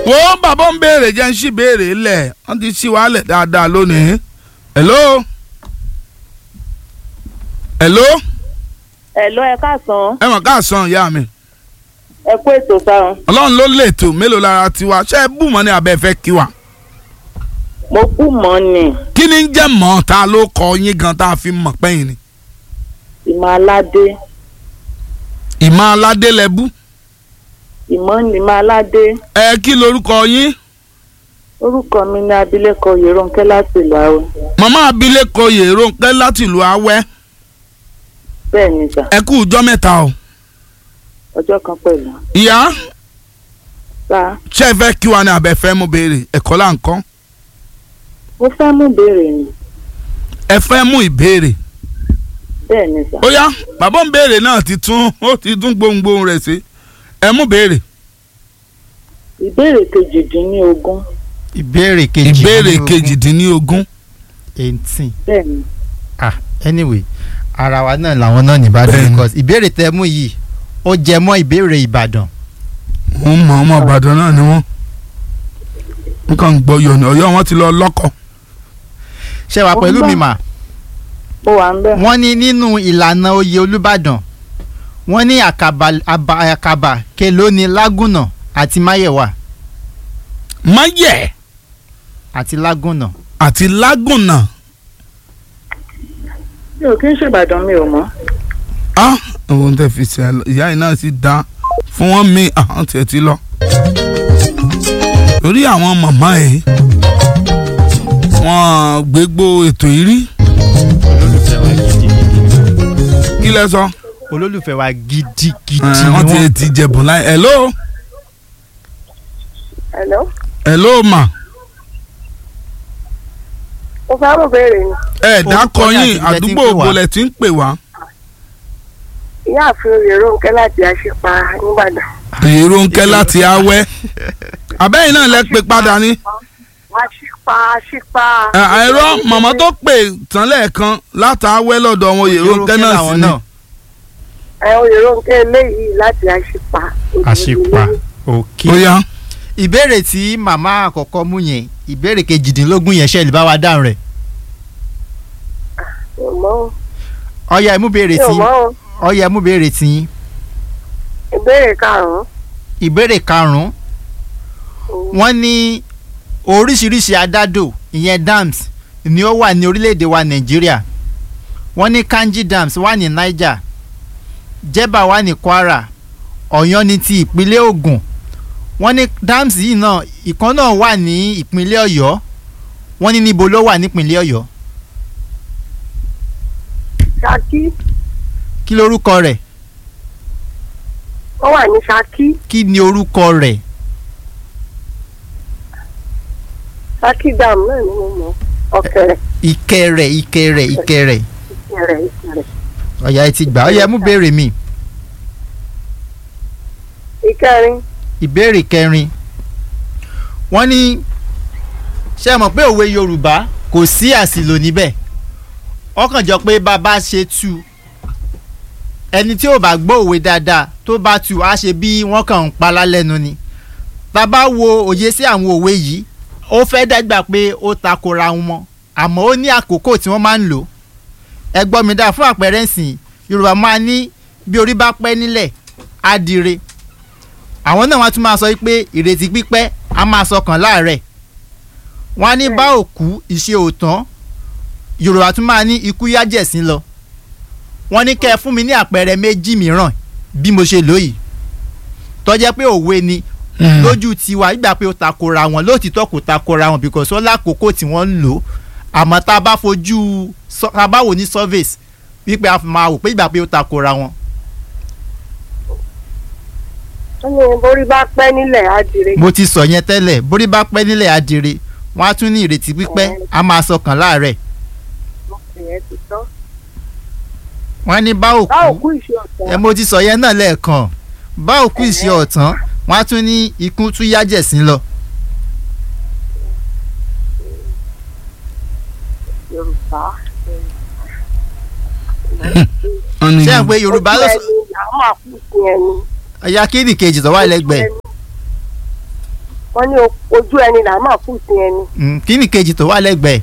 wo bàbá ń béèrè jẹ́ ń ṣì béèrè lẹ̀ wọ́n ti ṣí wàhálẹ̀ dáadáa lónìí. hello. hello. Ẹ̀lọ́ ẹ káàsán, ẹ mọ̀ káàsán ìyá mi. ẹ kú ètò sáà. ọlọ́run ló lètò mélòó lára tiwa ṣé ẹ bù mọ́ ní abẹ́ fẹ́ kí wa. Mo kú mọ́ ni, kí ni ń jẹ́ mọ́ ta ló kọ yín gan tá a fi mọ̀ pẹ́yìn ni. ìmọ̀ aládé, ìmọ̀ aládé lẹ bú. ìmọ̀ ìmọ̀ aládé. ẹ kí lorúkọ yín. Orúkọ mi ni abilékọ Yèrónkẹ́ láti ìlú Awẹ́. màmá abilékọ Yèrónkẹ́ láti ìlú Awẹ́. Bẹ́ẹ̀ ni sà, ẹ kú ọjọ́ mẹ́ta o. ọjọ́ kan pẹ̀lú. ìyá Sà, ṣé ẹ fẹ́ kí wa ní abẹ́ fẹ́ mú béèrè ẹ̀kọ́ là ń kọ́. mo fẹ́ mú béèrè ni. ẹ fẹ́ mú ìbéèrè. Bẹ́ẹ̀ ni sà. ó yá bàbá ń béèrè náà ti tún ó ti tún gbohùngbohùn rẹ̀ sí. ẹ mú béèrè. Ìbéèrè kejìdínlógún. ìbéèrè kejì ìbéèrè kejìdínlógún. eighteen Bẹ́ẹ̀ ni. ah anyway ara wa náà làwọn náà ní Ìbàdàn Bẹ́ẹ̀ni. because ìbéèrè tẹ mú yìí ó jẹ mọ́ ìbéèrè Ìbàdàn wọ́n mọ ọmọ Ìbàdàn náà ni wọ́n. nǹkan ń gbọ́ yọ̀nà ọ̀yọ́ wọn ti lọ lọ́kọ̀. ṣé wàá Ó pẹ̀lú gbọ́. mi mà Mo wà ń bẹ̀. wọ́n ní nínú ìlànà oyè Olúbàdàn wọ́n ní àkàbà àbà- àkàbà kelóni lágùnà àti máyẹ̀wà máyẹ̀ àti lágùnà àti lágùnà. Mi ò kí ń ṣèbàdàn mi ò mọ̀. ah ohun tẹ fi ṣe ìyá yìí náà sì dá fún wọn mi àwọn tiẹ̀ ti lọ. torí àwọn màmá ẹ̀ wọ́n gbégbó ètò yìí rí olólùfẹ́ wa gidigidi kí lẹ sọ. olólùfẹ́ wa gidigidi Eh, ni wọ́n ti wọ́n ti jẹ̀bùn láì hello Ẹ̀lọ́, hello ma mo fẹ́ mú béèrè ni. ẹ Orúkọ dákọ yín yín àti ibi tẹ́ ti ń àdúgbò pè wá. ògbólẹ̀ tí ń pè wá. Ìyáàfin Yèrónkẹ́ láti Àṣìpa Nígbàdàn. Yèrónkẹ́ láti awẹ́ abẹ́yìn náà lẹ pè padà ní. Àṣìpa Àṣìpa. Ẹ- ẹ̀rọ màmá tó pè tán lẹ́ẹ̀kan látàwẹ́ lọ́dọ̀ wọn Yèrónkẹ́ náà sí làwọn ni. Ẹ o Yèrónkẹ́ eléyìí láti Àṣìpa. àṣepa òkè. ó yá ìbéèrè tí màmá àkọ́kọ́ mú yẹn ìbéèrè kejìdínlógún yẹn ṣe lè bá wa dáhùn rẹ̀ Mi ò mọ̀ o. ọ̀ya ẹ̀ mú béèrè Mi ò tí mọ̀ o. ọ̀ya ẹ̀ mú béèrè tí Ìbéèrè karùn-ún. ìbéèrè karùn-ún wọ́n ní oríṣiríṣi adádò ìyẹn dams ni ó wà ní orílẹ̀-èdè wa nàìjíríà wọ́n ní kanji dams wà ní niger jeba wà ní kwara ọ̀yọ́ ní ti ìpínlẹ̀ ògùn wọ́n ní dams yìí náà ìkan náà wà ní ìpínlẹ̀ ọ̀yọ́ wọ́n ní níbo ló wà nípínlẹ̀ ọ̀yọ́ Ṣakí. kí lorúkọ rẹ̀ Ó wà ní Ṣakí. kí ni orúkọ rẹ̀ Ṣakí dam náà ni mo mọ̀. Ọ̀kẹ́rẹ́. ìkẹrẹ̀ ìkẹrẹ̀ ìkẹrẹ̀ Ìkẹrẹ̀ Ìkẹrẹ̀. ọ̀yà ẹ ti gbà ọ̀yà ẹ mú béèrè mi Ìkẹrin. ìbéèrè kẹrin wọ́n ní ṣé ẹ mọ̀ pé òwe yorùbá kò sí àsìlò níbẹ̀ ọkàn jọ pé bàbá ṣe tú ẹni tí ò bá gbọ́ òwe dáadáa tó bá tú á ṣe bí wọ́n kàn ń pa lálẹ́nu ni bàbá wo òye sí àwọn òwe yìí ó fẹ́ dàgbà pé ó takora wọn àmọ́ ó ní àkókò tí wọ́n máa ń lò ẹ gbọ́ mi dáa fún àpẹẹrẹ ìsìn yorùbá máa ní bí orí bá pẹ́ nílẹ̀ á dire àwọn náà wọ́n tún máa sọ pé ìrètí pípẹ́ á máa sọkàn láàrẹ̀ wọ́n á ní bá òkú ìṣe òtán yorùbá tún máa ní ikú yájẹ̀sín lọ wọ́n ní kẹ́ ẹ fún mi ní àpẹẹrẹ méjì mìíràn bí mo ṣe lóyìí tó jẹ́ pé òwe ni lójú tiwa ìgbà pé ó takora wọn lóòtítọ́ kò takora wọn because ó lákòókò tí wọ́n ń lò ó àmọ́ tá a bá fojú sọ- tá a bá wò ní surveys wípé a fi máa wò pé ìgbà pé ó takora wọn Wọ́n ní borí bá pẹ́ nílẹ̀ á dire. mo ti sọ yẹn tẹ́lẹ̀ borí bá pẹ́ nílẹ̀ adire wọ́n á tún ní ìrètí pípẹ́ á máa sọkàn láàrẹ̀ Ìyẹn ti tán. wọ́n á ní bá Bá òkú òkú ìṣe ọ̀tọ̀. ẹ mo ti sọ yẹn náà lẹ́ẹ̀kan bá òkú ìṣe ọ̀tán wọ́n á tún ní ikú tún yájẹ̀sín lọ Yorùbá. wọ́n ní ṣé ẹ̀ ń pé yorùbá ló sọ Ojú ẹni làá máa kú sí ẹni. ẹ̀yà kíni kejì tó wà lẹ́gbẹ̀ẹ́ wọ́n ní o- ojú ẹni là máa kú sí ẹni. Mm, kí ni kejì tó wà lẹ́gbẹ̀ẹ́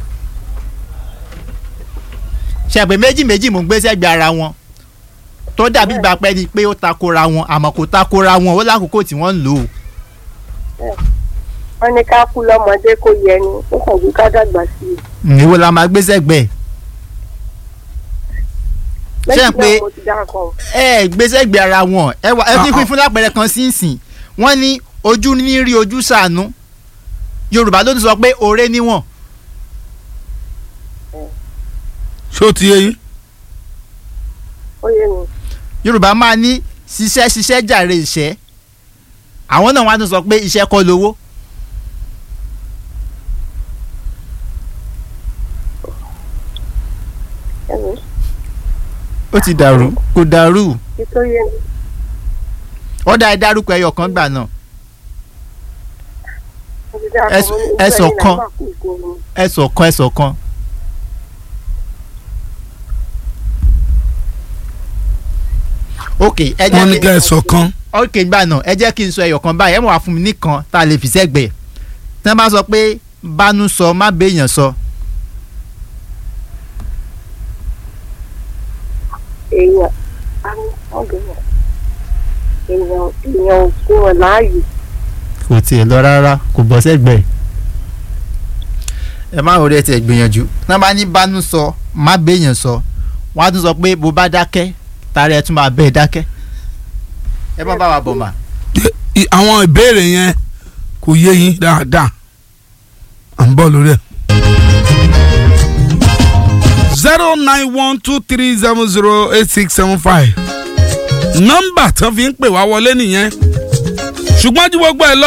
ṣàpè méjì méjì mò ń gbé sẹ́gbẹ̀ẹ́ ara wọn tó dàbí ìgbà pẹ́ ni pé ó takora wọn àmọ́ kò takora wọn ó lákòókò tí wọ́n ń lò ó wọ́n ní ká kú lọ́mọdé kó yẹ ni ó kàn ju ká dàgbà sí i. Mm, èwo la máa gbé sẹ́gbẹ̀ẹ́ Ṣé méjì ẹ pé- náà mo ti dákọ̀ ẹ ẹ gbé sẹ́gbẹ̀ẹ́ ara wọn ẹ wà ẹ fi Ah, pín fún lápẹẹrẹ kan sínsìn wọ́n ní ojú ní rí ojú ṣàánú Yorùbá ló ti sọ pé ọ̀rẹ́ níwọ̀n ṣó ti yé yín ó yé mi. Yorùbá máa ní ṣiṣẹ́ ṣiṣẹ́ jàre ìṣẹ́ àwọn náà wọ́n á tún sọ pé iṣẹ́ kọ́ lówó ẹ̀mí ó ti dàrú kò dàrú kí tó yé mi. ó dá ẹ dárúkọ ẹyọ kan gbà náà mo ti dákọ̀ Ẹ̀sùn- mo ní ojú ẹ̀sùn ẹni là kan. máa kú sí ẹni. ẹsọ kan ẹsọ kan. ok ẹ wọ́n ní jẹ́ kẹ́ kí ẹ sọ kan ok gbà náà ẹ jẹ́ kí n sọ ẹyọ kan báyìí ẹ mọ̀ wá fún mi nìkan tá a lè fi sẹ́gbẹ̀ẹ́ tí wọ́n bá sọ pé bánú sọ má béèyàn sọ èèyàn ọ̀gbìnrin èèyàn èèyàn ò kú ọ̀ láàyè. kò tiẹ̀ lọ rárá kò bọ́ sẹ́gbẹ̀ẹ́ ẹ má wọlé tiẹ̀ gbìyànjú tí wọ́n bá ní bánú sọ má béèyàn sọ wọ́n á tún sọ pé bó bá dákẹ́ tààrẹ ẹ tún máa bẹ́ẹ̀ dákẹ́ ẹ má bá wa bọ̀ mà. I- àwọn ìbéèrè yẹn kò yé yín dáadáa à ń bọ̀ lórí ẹ̀. zero nine one two three seven zero eight six seven five nọ́mbà tó fi ń pè wá wọlé nìyẹn ṣùgbọ́n ju gbogbo ẹ̀ lọ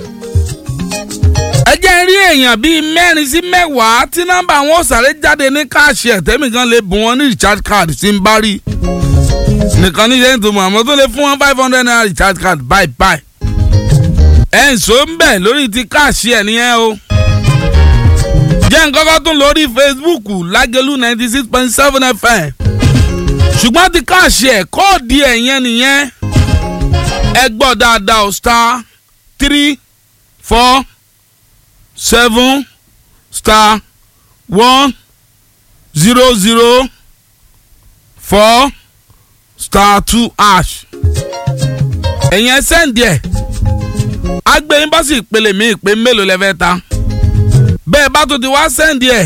ẹ jẹ́ n rí èèyàn bíi mẹ́rin sí mẹ́wàá tí nọ́mbà wọn ò sáré jáde ní káàṣì ẹ̀tẹ́mì kan lè bùn wọn ní recharge card tí ń bá rí nìkan ní sẹ́yìn tó mọ̀ àmọ́ tó lè fún wọn five hundred naira recharge card bye bye. ẹ̀ ń so ń bẹ̀ lórí ti káàṣì ẹ̀ nìyẹn o. jẹ́ nkọ́kọ́ tún lórí Facebook lágẹ̀lú ninety six point seven FM. ṣùgbọ́n ti káàṣì ẹ̀ kóòdì ẹ̀ yẹn nìyẹn. ẹ gbọ́ dáadáa o star three four seven star one zero zero four star two ash ẹ̀yin ẹ sẹ́ǹdì ẹ̀ agbẹ̀yìn bá sì pèlè mí ìpè mélòó lẹ́fẹ̀ẹ́ ta bẹ́ẹ̀ bá tó ti wá sẹ́ǹdì ẹ̀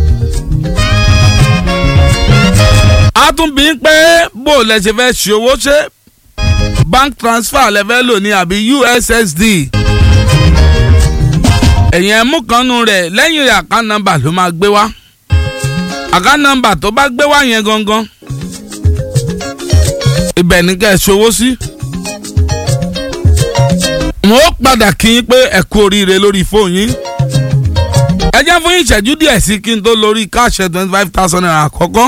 a tún bí ń pé bó lẹ ṣe fẹ́ ṣe owó ṣe bank transfer lẹ́fẹ́ lò ní àbí ussd ẹ̀yin ẹ̀ mú kanú rẹ̀ lẹ́yìn rẹ̀ àká nọ́mbà ló máa gbé wá àká nọ́mbà tó bá gbé wá yẹn gangan ibẹ̀ ní kẹ́ ẹ ṣòwò sí. mo padà kí yín pé ẹ kú oríire lórí fóònù yín. ẹ jẹ́ fún yín ìṣẹ́jú díẹ̀ sí kí n tó lórí káàṣẹ twenty five thousand naira àkọ́kọ́.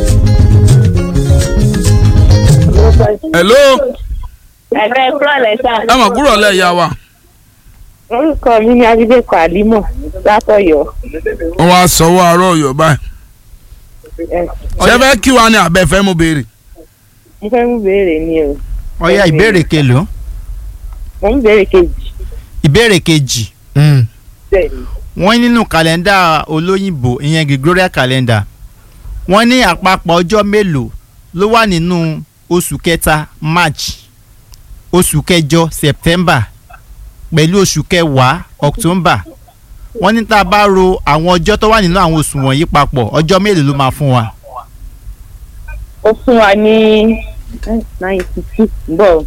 hello ẹ̀rọ ẹ̀kúrọ̀ lẹ́sà. ẹ mọ̀ kúrò lẹ́yà wa. orúkọ mi ni ajídẹ́kọ̀ àlímọ̀ látọ̀yọ́. wọ́n wá sọ́wọ́ àárọ̀ ọ̀yọ́ báyìí. ṣé fẹ́ kí wa ni àbẹ̀fẹ́ mo béèrè. mo fẹ́ mú béèrè ni o. ọ̀ya ìbéèrè kelòó mo ń béèrè kejì. ìbéèrè kejì bẹ́ẹ̀ ni. wọ́n nínú kàlẹ́ndà olóyìnbó ìyẹn Gregorian calendar wọ́n ní àpapọ̀ ọjọ́ mélòó ló wà nínú oṣù kẹta March oṣù kẹjọ September pẹ̀lú oṣù kẹwàá October wọ́n ní tá a bá ro àwọn ọjọ́ tó wà nínú àwọn oṣù wọ̀nyí papọ̀ ọjọ́ mélòó ló máa fún wa. ó fún wa ní ninety six bọ̀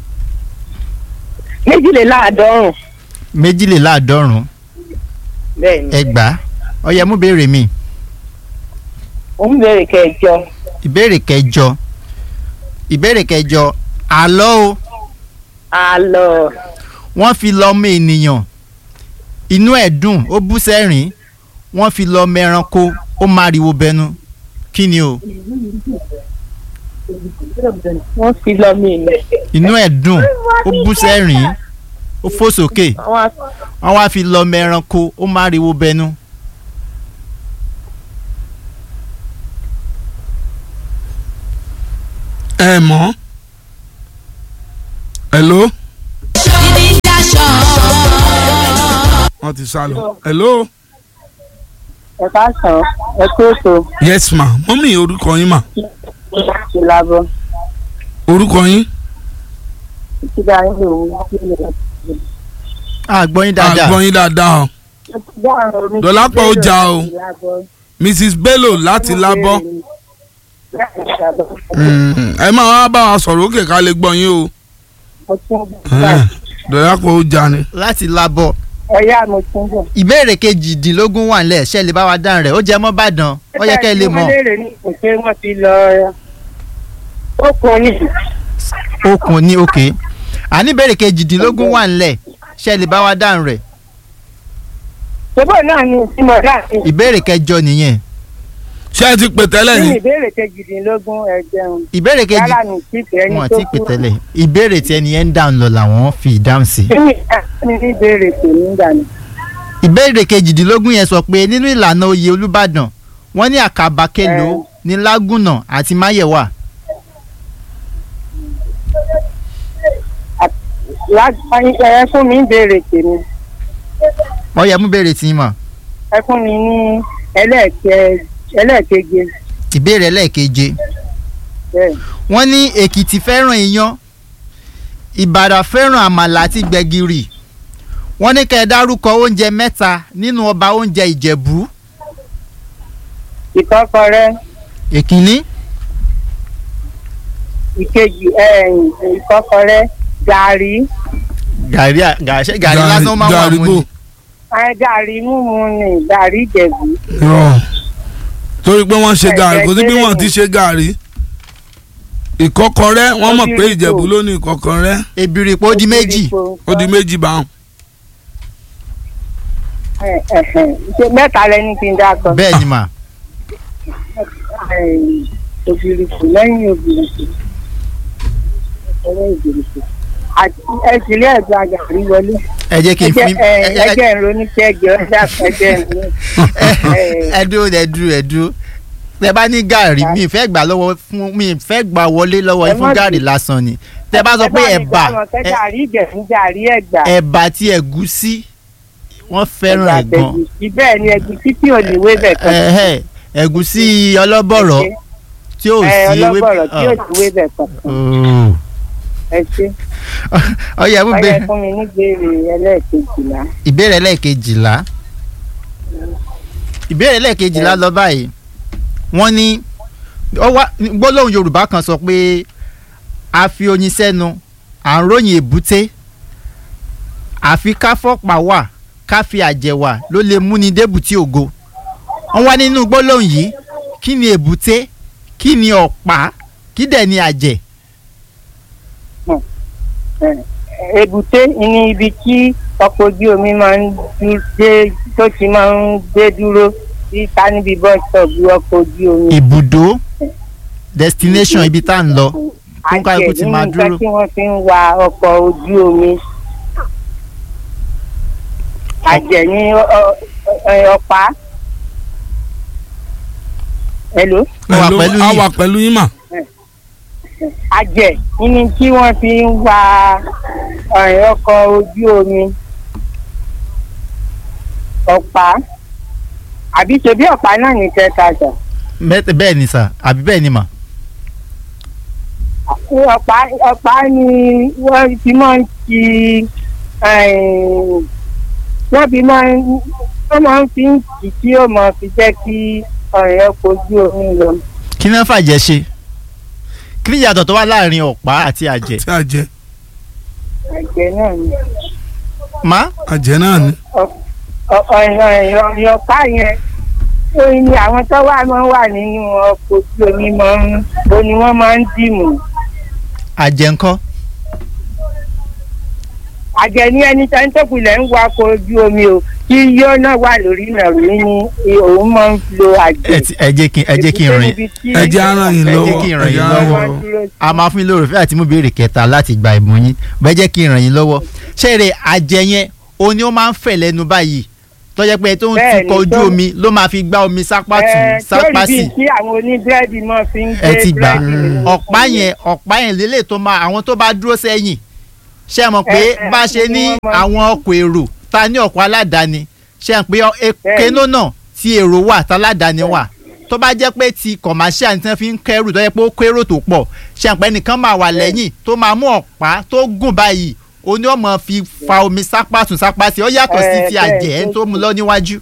méjìléláàádọ́rùn méjìléláàádọ́rùn bẹ́ẹ̀ ni. ẹgbàá ọyẹ mú béèrè mi mo ń béèrè kẹjọ ìbéèrè kẹjọ ìbéèrè kẹjọ àlọ́ o àlọ́ wọ́n fi lọ ọmọ ènìyàn inú ẹ̀ dùn ó bú sẹ́rìn wọ́n fi lọ ọmọ ẹranko ó máriwo bẹnu kí ni o wọ́n fi lọ mí ilẹ̀. inú ẹ̀ dùn ó bú sẹ́rìn ó fò sókè àwọn á- wọ́n wá fi lọ ọmọ ẹranko ó máriwo bẹnu. ẹ mọ̀ hello Ìdí daṣọ wọ́n ti sá lọ. hello. ẹ ká sàn ẹ kó ètò yes ma mọ́mí orúkọ yín mà láti lábọ́ orúkọ yín. títí dá yín lòun láti lè àgbọ̀yìn dáadáa àgbọ̀n yín dáadáa o. Dọ̀lápọ̀ ó jà o. mrs bello láti lábọ́. Mm, ẹ máa wá bá wa sọ̀rọ̀ òkè ká lè gbọ́ yín o. dọ̀lápọ̀ ó jà ni. láti labọ̀ ẹ̀yà mo ti ń bọ̀. ìbéèrè kejìdínlógún wà nílẹ̀ ṣe lè bá wa dáhùn rẹ̀ ó jẹ́ mọ́ Ìbàdàn ó yẹ kẹ́ ẹ lè mọ̀ wọ́n léèrè ní kò pé wọ́n ti lọ ó kún ní okùn ní òkè àní ìbéèrè kejìdínlógún wà nílẹ̀ ṣe lè bá wa dáhùn rẹ̀ ṣùgbọ́n náà ni ìsímọ̀ láti ìbéèrè kẹjọ nìyẹn ṣé ẹ ti pè tẹ́lẹ̀ ní ni. ìbéèrè kejìdínlógún ẹ̀jẹun ìbéèrè kejì yálà ní títẹ̀ ẹni wọn tó àti pètẹ́lẹ̀ ìbéèrè tí ẹni yẹn ń dáhùn lọ làwọn fi ìdáhùn sí. kí ni ẹni ní ìbéèrè tèmi gbà ní. ìbéèrè kejìdínlógún yẹn sọ pé nínú ìlànà oyè Olúbàdàn wọ́n ní àkàbà kelo Ẹ. ní Lágùnà àti Máyẹ̀wà láti ẹ fún mi ìbéèrè tèmi wọ́n yẹ mú béèrè tí ń mọ̀ ẹ fún mi ní ẹlẹ́ẹ̀kẹ ẹlẹ́ẹ̀keje ìbéèrè ẹlẹ́ẹ̀keje bẹ́ẹ̀ wọ́n ní Èkìtì fẹ́ràn iyán Ìbàdàn fẹ́ràn àmàlà àti gbẹ̀gìrì wọ́n ní kẹ́ ẹ dárúkọ oúnjẹ mẹ́ta nínú ọba oúnjẹ Ìjẹ̀bú ìkọ́kọrẹ́ èkínní ìkejì ẹ̀yìn ìkọ́kọrẹ́ gàrí gàrí à- gàrí ṣé gàrí lásán máa wà gàrí mú bò. ni ẹ gàrí mímu ni gàrí ìjẹ̀bú Irọ́. torí pé wọ́n ṣe Ẹ gàrí jẹ́ kò sí bí kí wọ́n ni. ti ṣe gàrí. ìkọ́kọrẹ́ wọ́n mọ̀ pé Ó di ìjẹ̀bú ipò. ló ní ìkọ́kọrẹ́ èbìrìpò ó di méjì ó di méjì báwọn. Ẹ- ẹ̀hẹ̀n. Ṣé mẹ́ta lẹni kí n dákọ. bẹ́ẹ̀ ni mà Ẹ̀yìn, òbìrìkù lẹ́yìn òbìrìkù ọ̀rẹ́ òbìrìkù àti ẹ̀sìnlẹ̀ ẹ̀dùn àgàrí wọlé. ẹ jẹ́ kí n fi Ẹjẹ́- ẹ- ẹ- ẹ- ẹjẹ́ ìrònú kẹjọ ẹ̀dá ẹjẹ́ ìrònú. ẹ dúró ẹ dúró ẹ dúró tẹ bá ní gàrí mi ì fẹ́ gbà lọ́wọ́ fún mi ì fẹ́ gbà wọlé lọ́wọ́ Ẹ yín fún má gàrí bì- lásán ni tẹ bá sọ pé ẹ̀bà ẹ gàrí ìjẹ̀bú gàrí ẹ̀gbà. ẹ̀bà tí ẹ̀gúsí wọ́n fẹ́ràn ẹ̀ gan ẹ̀gbẹ̀gùsì bẹ́ẹ̀ ni ẹ̀gúsí tí ò ní wébẹ̀ kan. Ẹ̀hẹ́, ẹ̀gúsí ọlọ́bọ̀rọ̀ tí ò ẹ sí ewé ọlọ́bọ̀rọ̀ tí ò ní wébẹ̀ kan. Oh. ẹ ṣe ọyẹ mú ọyẹ bẹ fún mi ní gbèrè ẹlẹ́ẹ̀kejìlá. ìbéèrè lẹ́ẹ̀kejìlá ìbéèrè lẹ́ẹ̀kejìlá lọ báyìí wọ́n ní ó wá gbólóhùn Yorùbá kan sọ pé a fi oyin sẹ́nu à ń ròyìn èbúté àfi ká fọ́pá wà ká fi àjẹ́ wà ló lè múni débùtì ògo wọ́n wá nínú gbólóhùn yìí kí ni èbúté kí ni ọ̀pá kí dẹ̀ ni àjẹ́ èbúté ní ibi tí ọkọ̀ ojú omi máa ń dú- dé tó ti máa ń dé dúró sí ta níbi bus stop ọkọ̀ ojú omi. ibùdó destination ibi tá à ń lọ Fún kálukú ti máa nínú dúró. nǹkan tí wọ́n fi ń wa ọkọ̀ ojú omi. àjẹ́ ní ọ- ọ- ọ- ọ̀pá. hello. Mo wà Hello, pẹ̀lú a yín. wà pẹ̀lú yín mà. àjẹ́ ní tí wọ́n fi ń wa ọ̀rìn ọkọ̀ ojú omi. ọ̀pá àbí ṣe bí ọ̀pá náà ní kẹta jà. Mẹ́tẹ̀- bẹ́ẹ̀ ni sà àbí bẹ́ẹ̀ ni mà ọ̀pá ọ̀pá ni wọ́n fi máa ń ti wọ́n fi máa ń wọ́n máa ń fi ń tì tí ó máa fi jẹ́ kí ọ̀rìn ọkọ̀ ojú omi lọ. kí ni wọ́n fàjẹ́ ṣe kí ni ìyàtọ̀ tó wà láàrin ọ̀pá àti àjẹ́ tí àjẹ́ àjẹ́ náà ni. má àjẹ́ náà ni. ọ̀rìn ọ̀pá yẹn ó ní àwọn tó wà máa ń wà nínú ọkọ̀ ojú omi máa ń bo ni wọ́n máa ń dìmú. àjẹ́ ńkọ́ àjẹ́ ní ẹni tó ń tẹ̀kùlẹ̀ ń wa ọkọ̀ ojú omi o kí yóò náà wà lórí ìrìnàrò ní òun máa ń lo àjẹ́. ẹ ti- ẹ jẹ́ kí ẹ jẹ́ kí n rìn ẹ jẹ́ á ràn yín ẹ jẹ́ lọ́wọ́ kí n ràn ẹ yín jẹ́ á ràn lọ́wọ́. yín lọ́wọ́. a máa fún yín lóore fẹ́ àti mú béèrè kẹta láti gba ìmú yín bẹ́ẹ̀ jẹ́ kí n ràn yín lọ́wọ́ ṣẹ́ẹ̀rẹ̀ àjẹ́ yẹn o ní ó máa ń fẹ̀ lẹ́nu báyìí tó jẹ́ pé tó ń Bẹ́ẹ̀ tukọ̀ ni, ojú tó- omi ló máa fi gbá omi sápá tù Ẹ, sápá sórí sí bíi tí àwọn oníbírẹ́dì máa fi ń gbé ẹ ti gbà búrẹ́dì nínú ọ̀pá omi. yẹn ọ̀pá yẹn lélẹ̀ tó máa àwọn tó bá dúró sẹ́yìn ṣe mọ̀ pé Ẹ, ẹ, bá a ṣe ní ni wọ́n máa- àwọn ọkọ̀ èrò ta ní ọkọ̀ aládàáni ṣe hàn pé kéno náà ti èrò wà táládàáni wà tó bá jẹ́ pé ti commercial ní tí wọ́n fi ń kẹ́rù tó jẹ́ pé ó kérò tó pọ̀ ṣe hàn pé ẹnìkan máa wà lẹ́yìn tó máa mú ọ̀pá tó gùn báyìí ó ní ọmọ fi fa omi sápá tún sápá sí ó yàtọ̀ sí ti Eh, bẹ́ẹ̀, àjẹ́ ó tó mú lọ níwájú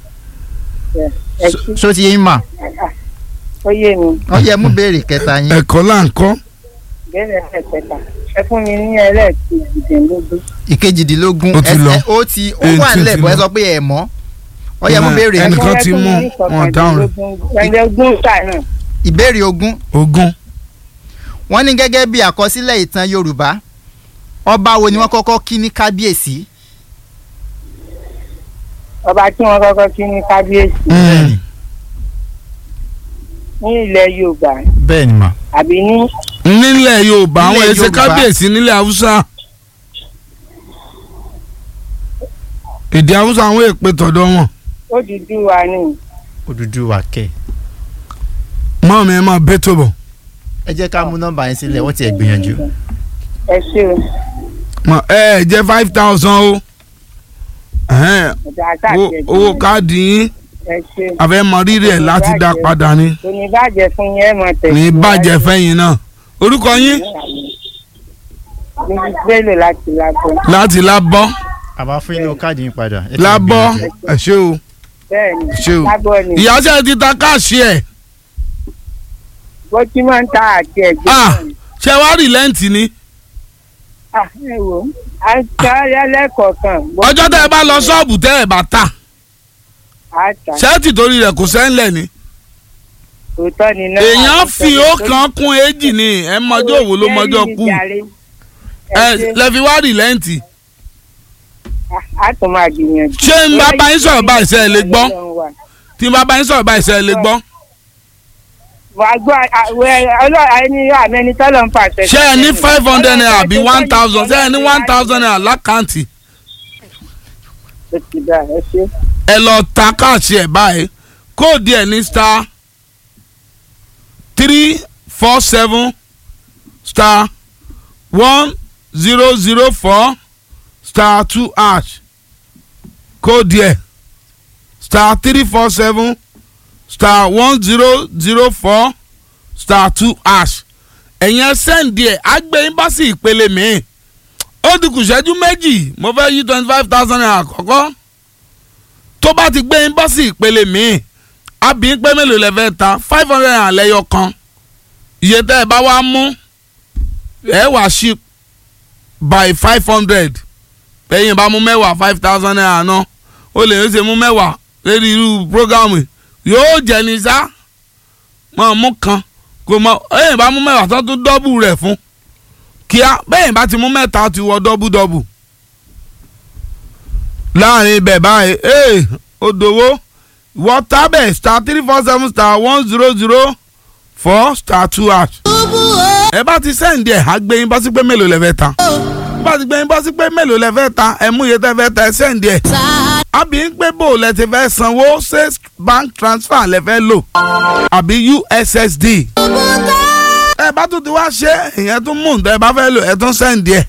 ẹ ṣí ṣó ti yé yín mà ó yé mi ó yẹ mú béèrè kẹta yín. ẹ̀kọ́ là ń kọ́ bẹ́ẹ̀ ẹ̀ẹ́dẹ́gbẹ̀ta ẹ fún mi ní ẹlẹ́ẹ̀kejìdínlógún ìkejìdínlógún Ó ti ẹ- lọ. ẹ- ó ti ó Eighteen wà ti nílẹ̀ bọ́ ẹ lọ. sọ pé ẹ mọ̀ ó yẹ mú Ẹ- béèrè ẹnì mi. kan ti mú wọn dáhùn rẹ̀. ẹ̀ẹ́dẹ́gbọ̀n sáà náà ìbéèrè ogún ogún wọ́n ní gẹ́gẹ́ bí àkọsílẹ̀ ìtàn Yorùbá ọba wo ni wọ́n kọ́kọ́ kí ní kábíyèsí. ọba tí wọ́n kọ́kọ́ kí ní kábíyèsí Mm. ní ilẹ̀ Yorùbá bẹ́ẹ̀ ni mà. àbí ní nílẹ̀ Yorùbá àwọn Nílẹ̀ èsè Yorùbá. kábíyèsí nílẹ̀ Haúsá èdè Haúsá àwọn èpè tọ̀dọ̀ wọn Odùduwà ni Odùduwà kẹ̀. mọ́ mi ẹ máa bẹ́ tó bọ̀ ẹ jẹ́ ká mú nọ́mbà yẹn sílẹ̀ wọ́n ti ẹ̀ gbìyànjú. ẹ ṣe o Mọ, ẹ ẹ jẹ́ five thousand o Ẹhẹ́n, ọ̀dà owó- àtàkì owó káàdì yín ẹ ṣe àfẹ́ mọ rírì ẹ̀ láti dá padà ni kò ní bàjẹ́ fún yín ẹ̀ mọ̀ tẹ̀sí. ní bàjẹ́ fẹ́yìn náà orúkọ yín níbi gbélé láti lábọ́ láti lábọ́ àbá fún inú káàdì yín padà. ẹ ti lábọ́ gbìyànjú. ẹ ṣé o bẹ́ẹ̀ ni ṣé o lábọ́ ni ìyáṣẹ́ ti ta káàṣì ẹ̀ bó tí máa ń ta àti ẹ̀jẹ̀ Ah. náà ni. ṣé wàá rí lẹ́ǹtì ni Ah, ẹ wò ó à ń ta ẹlẹ́kọ̀ọ̀kan. bó ọjọ́ tẹ́ ẹ bá lọ ṣọ́ọ̀bù tẹ́ ẹ bá ta á ta ṣẹ́ẹ̀tì torí rẹ̀ kò sẹ́ńlẹ̀ ni òótọ́ ni náà. èèyàn fi ọ̀kan kún èjì ni ẹ mọjọ́ òwò ló mọjọ́ kú ẹ lẹ́fi wá rí lẹ́ǹtì a tún máa gbìyànjú. ṣé n bá bá yín sọ̀rọ̀ báyìí ṣe é lè gbọ́ tí n bá bá yín sọ̀rọ̀ báyìí ṣe é lè gbọ́ wà á gbọ́ àwẹ̀ ọlọ́run ẹni àmẹ́ni tọ́lọ̀ ń pàṣẹ. ṣé ẹ ní five hundred naira àbí one thousand ṣé ẹ ní one thousand naira lákàntì ó ti dà ẹ ṣe. ẹ lọ ta káàṣì ẹ̀ báyìí kóòdù ẹ̀ ní star three four seven star one zero zero four star two hash kóòdù ẹ̀ star three four seven star one zero zero four star two hash ẹ̀yin ẹ sẹ́ǹdì ẹ̀ àgbẹ̀ ẹ́mbásì ìpele mi ó ti kù ṣẹ́jú méjì mo fẹ́ yí twenty five thousand naira àkọ́kọ́ tó bá ti gbé ẹ́mbásì ìpele mi àbí pé mélòó lẹ fẹ́ ta five hundred naira lẹ́yọ kan iye tẹ́ ẹ bá wá mú ẹ wá sí by five hundred ẹ̀yin bá mú mẹ́wàá five thousand naira náà ó lè ṣe mú mẹ́wàá lórí irú programu yóò jẹ́ ní sá mọ̀ mú kan kò mọ ẹ̀yin bá mú mẹ́wàá tó tún dọ́bù rẹ̀ fún kíá bẹ́ẹ̀ bá ti mú mẹ́ta ti wọ dọ́bù dọ́bù láàrin ibẹ̀ báyìí ee odòwò wọ́tábẹ̀ star three four seven star one zero zero four star two hash. ẹ bá ti sẹ́ǹdì ẹ̀ á gbé yín bọ́ sí pé mélòó lẹ fẹ́ ta bá ti gbé yín bọ́ sí pé mélòó lẹ fẹ́ ta ẹ̀ mú iye tẹ́ fẹ́ ta ẹ̀ sẹ́ǹdì ẹ̀ àbí ń pé bò lẹ ti fẹ́ sanwó ṣé bank transfer lẹ fẹ́ lò àbí ussd ẹ bá tún ti wá ṣe ìyẹn tún mú ǹtẹ́ ẹ bá fẹ́ lò ẹ tún sẹ́ǹdì ẹ̀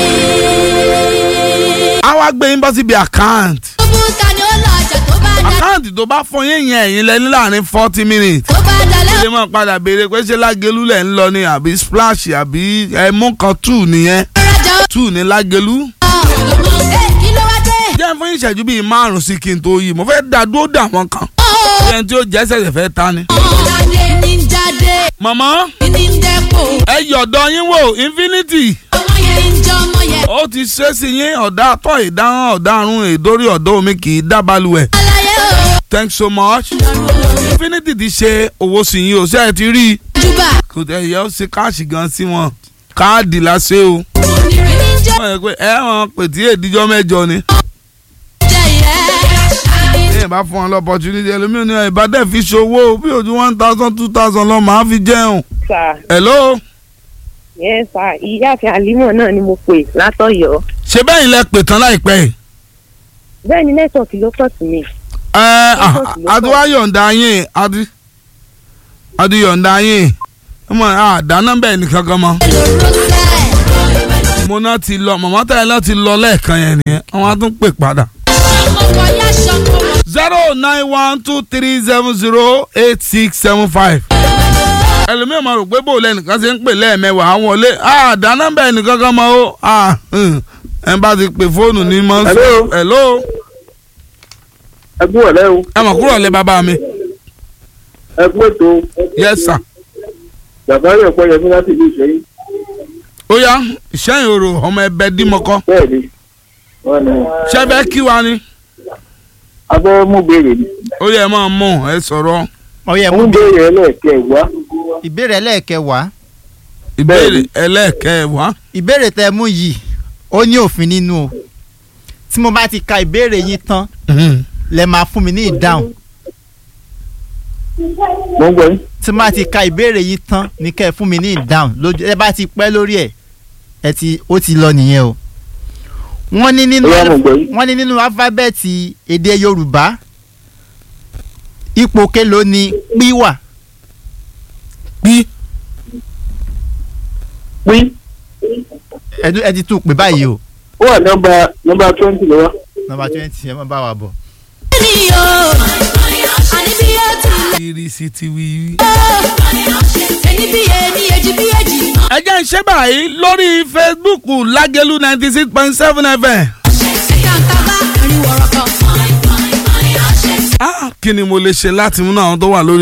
á wá gbé yín bọ́ síbi account bùkà ni ó lọ ọjà tó bá dá àkáǹtì tó bá fún yín yẹn ẹ̀yin lẹ́ni láàrin forty minutes tó bá dalẹ̀ ilé mọ̀ padà béèrè pé ṣé lágẹ̀lú lẹ̀ ń lọ ni àbí splash àbí ẹ̀mú kan two nìyẹn ọ̀rajà two ní lágẹ̀lú. ọ̀ ẹ̀ kí ló wá dé. jẹ́ fún ìṣẹ́jú bíi márùn-ún sí kí n tó yí mo fẹ́ dá dúró dà wọ́n kan ó ẹni tí ó jẹ́ ṣẹ̀ṣẹ̀ fẹ́ ta ni. jáde ní jáde màmá ní dẹ́pọ̀ ẹ yọ̀dọ̀ yín wò infinity ọmọ yẹn ń jọ ọmọ yẹn. ó ti ṣe sí yín ọ̀dà àtọ̀ ìdáhùn ọ̀darùn èdórí ọ̀dọ́ omi kì í dábàlùwẹ̀ aláyé o thanks so much lọ́rùn infinity ti ṣe owó sí yín o ṣe é ti rí i júbà kò tẹ̀ yẹ ó ṣe káàṣì gan sí wọn káàdì láṣẹ o. onírìn ní jẹ́ wọ́n yẹ pé ẹ wọn pètí èdíjọ́ mẹ́jọ ni. jẹ́ ìyẹ́. ẹ bá fún wọn lọ́pọ̀tunity ẹlòmíràn ní ìbádẹ́ fi ṣòwò bí ojú one thousand two thousand lọ màá fi jẹun. sà hello yẹn sà ìyáàfin àlímọ̀ náà ni mo pè látọ̀yọ́ ṣé bẹ́ẹ̀ ni lẹ pè tán láìpẹ́ yìí. bẹ́ẹ̀ ni nẹ́tọ̀ọ̀kì ló pọ̀ sí mi. ẹ adúwá yọ̀ǹda yín adi adi yọ̀ǹda yín ọmọ àdáná bẹ́ẹ̀ nìkan kan mọ́. lóró sẹ́ẹ̀. mo náà ti lọ màmá tẹ̀lé náà ti lọ lẹ́ẹ̀kan yẹn nìyẹn wọ́n á tún pè padà. ọmọ kan yá ṣọkọ wọn. zero nine one two three seven zero eight six seven five. ẹlòmíràn máa rò pé bò lẹ́nìkan ṣe ń pè lẹ́ẹ̀mẹ́wàá àwọn olè àdá nọ́mbà ẹnìkan kan mọ́ ó ah, hmm, ẹ bá ti pè fóònù ní mọ́. Hello. hello ẹ kú ọ̀lẹ́ o ẹ mọ̀ kúrò lẹ́ bàbá mi ẹ kú ètò yes sir. bàbá rẹ̀ pọ̀ yẹmí láti ìlú ìṣẹ́yìn ó yá ìṣẹ́yìn òrò ọmọ ẹbẹ dímọ̀kọ́ bẹ́ẹ̀ ni wọ́n ní ṣẹ́fẹ́ kí wa ni abẹ́ mú béèrè ni ó yẹ ẹ máa mọ̀ ẹ sọ̀rọ̀ ọyẹ mú mú béèrè ẹlẹ́ẹ̀kẹ́ wá ìbéèrè ẹlẹ́ẹ̀kẹwàá ìbéèrè ẹlẹ́ẹ̀kẹwàá ìbéèrè tẹ mú yìí ó ní òfin nínú o tí mo bá ti ka ìbéèrè yín tán lẹ máa fún mi ní ìdáhùn mo ń gbọ́ yín tí mo bá ti ka ìbéèrè yín tán ní kẹ́ ẹ fún mi ní ìdáhùn lójú ẹ bá ti pẹ́ lórí ẹ̀ ẹ ti ó ti lọ nìyẹn o wọ́n ní nínú Ó yá, mo gbọ́ yín. wọ́n ní nínú alifábẹ́ẹ̀tì èdè Yorùbá ipò kélòó ni pí wà bí pín ẹ dú- ẹ ti tún pè báyìí o ó wà nọ́mbà nọ́mbà twenty lọ́wọ́ nọ́mbà twenty ẹ má bá wa bọ̀. ni o àní bí ó ti lẹ̀ ìrísí ti wí. ẹni bí ẹni èjì bí èjì. ẹ jẹ́ ń ṣe báyìí lórí Facebook Lágẹ̀lú ninety six point seven FM. ẹ̀ka ń tábà ẹ̀rín wọ̀rọ̀ kan. Ah, kí ni mo lè ṣe láti múnú àwọn tó wà lórí